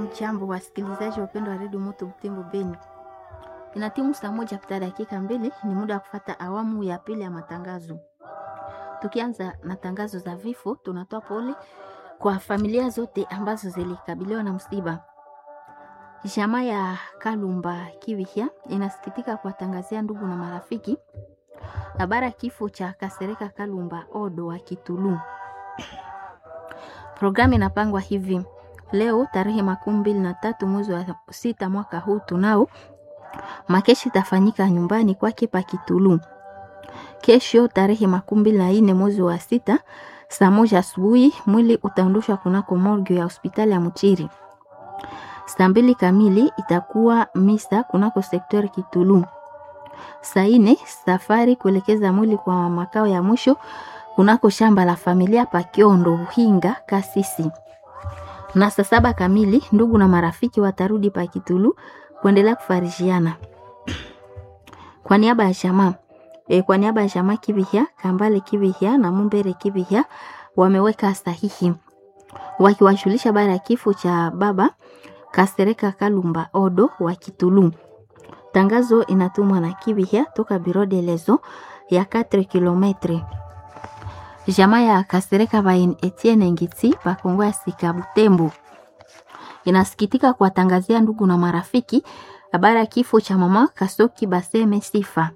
Hamjambo wasikilizaji wapendwa wa redio Moto Butembo Beni, inatimu saa moja kupita dakika mbili, ni muda wa kufata awamu ya pili ya matangazo. Tukianza na tangazo za vifo, tunatoa pole kwa familia zote ambazo zilikabiliwa na msiba. Jamaa ya Kalumba Kiwihya inasikitika kuwatangazia ndugu na marafiki habari ya kifo cha Kasereka Kalumba Odo wa Kitulu. Programu inapangwa hivi: leo tarehe makumi mbili na tatu mwezi wa sita mwaka huu tunao makeshi itafanyika nyumbani kwake pa Kitulu. Kesho tarehe makumi mbili na nne mwezi wa sita saa moja asubuhi mwili utaondoshwa kunako morgue ya hospitali ya Mchiri. Saa mbili kamili itakuwa misa kunako sektori Kitulu. Saa nne safari kuelekeza mwili kwa makao ya mwisho kunako shamba la familia pa Kiondo Uhinga Kasisi. Na saa saba kamili ndugu na marafiki watarudi pa Kitulu kuendelea kufarishiana. Kwa niaba ya jamaa e, kwa niaba ya jamaa Kibihya, Kambale Kibihya na Mumbere Kibihya wameweka sahihi wakiwashulisha habari ya kifo cha baba Kasereka Kalumba Odo wa Kitulu. Tangazo inatumwa na Kibihya toka Biro de Lezo ya 4 kilometre. Jamaa ya Kasereka Bain Etienne Ngitsi pa Kongo ya Sika Butembo inasikitika kuwatangazia ndugu na marafiki habari ya kifo cha mama Kasoki Baseme Sifa.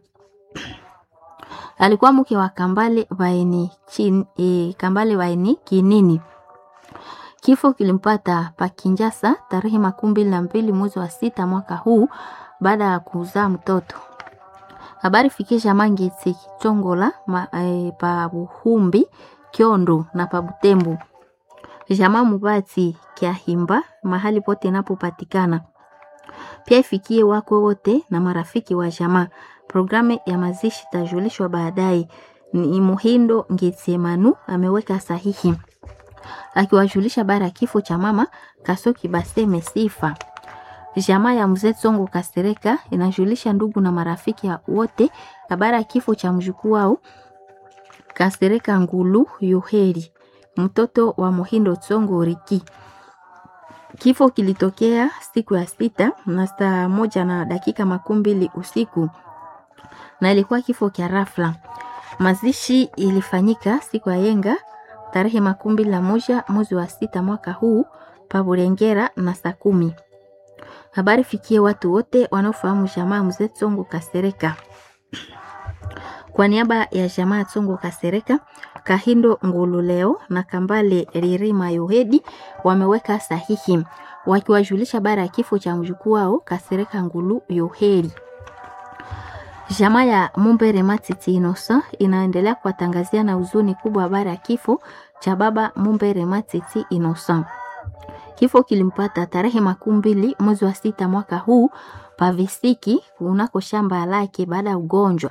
Alikuwa mke wa Kambale Baini chin, e, Kambale Baini Kinini. Kifo kilimpata pa Kinjasa tarehe makumi mbili na mbili mwezi wa sita mwaka huu baada ya kuzaa mtoto. Habari fikisha Mangitsi Chongola ma, e, pa Buhumbi Kiondo na pa Butembo. Jamaa Mubati Kiahimba mahali pote inapopatikana. Pia ifikie wako wote na marafiki wa jamaa. Programu ya mazishi tajulishwa baadaye. Ni Muhindo Ngitsemanu ameweka sahihi akiwajulisha habari ya kifo cha mama Kasoki Baseme Sifa. Jamaa ya mzee Tsongo Kasereka inajulisha ndugu na marafiki wote habari ya kifo cha mjukuu wao Kasereka Ngulu Yuheri, mtoto wa Muhindo Tsongo Riki. Kifo kilitokea siku ya sita na saa moja na dakika makumi mbili usiku na ilikuwa kifo kya rafla. Mazishi ilifanyika siku ya yenga tarehe makumi mbili na moja mwezi wa sita mwaka huu pa Burengera na saa kumi. Habari fikie watu wote wanaofahamu jamaa mzee Tsongo Kasereka. Kwa niaba ya jamaa Tsongo Kasereka, Kahindo Ngululeo na Kambale Ririma Yohedi wameweka sahihi wakiwajulisha bara ya kifo cha mjukuu wao Kasereka Ngulu Yohedi. Jamaa ya Mumbere Matiti Inosa inaendelea kuwatangazia na huzuni kubwa habari ya kifo cha baba Mumbere Matiti Inosa. Kifo kilimpata tarehe makumi mbili mwezi wa sita mwaka huu pavisiki kunako shamba lake baada ya ugonjwa.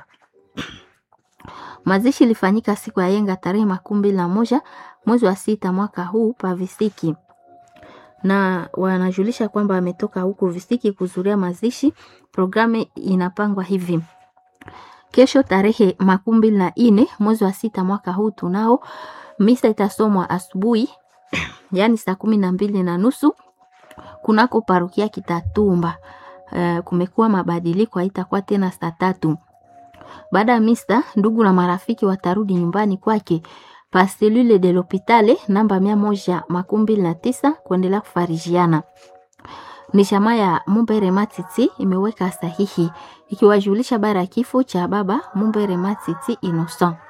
Mazishi ilifanyika siku ya yenga tarehe makumi mbili na moja mwezi wa sita mwaka huu pavisiki, na wanajulisha kwamba ametoka huko visiki kuzuria mazishi. Programu inapangwa hivi: kesho tarehe makumi mbili na nne mwezi wa sita mwaka huu tunao misa itasomwa asubuhi yaani saa kumi na mbili na nusu kunako parukia Kitatumba. Uh, kumekuwa mabadiliko, haitakuwa tena saa tatu. Baada ya misa, ndugu na marafiki watarudi nyumbani kwake pa selule de l'hopitale namba mia moja makumi mbili na tisa kuendelea kufarijiana. Ni jamaa ya Mumbere Matiti imeweka sahihi ikiwajulisha bara ya kifo cha baba Mumbere Matiti Innocent.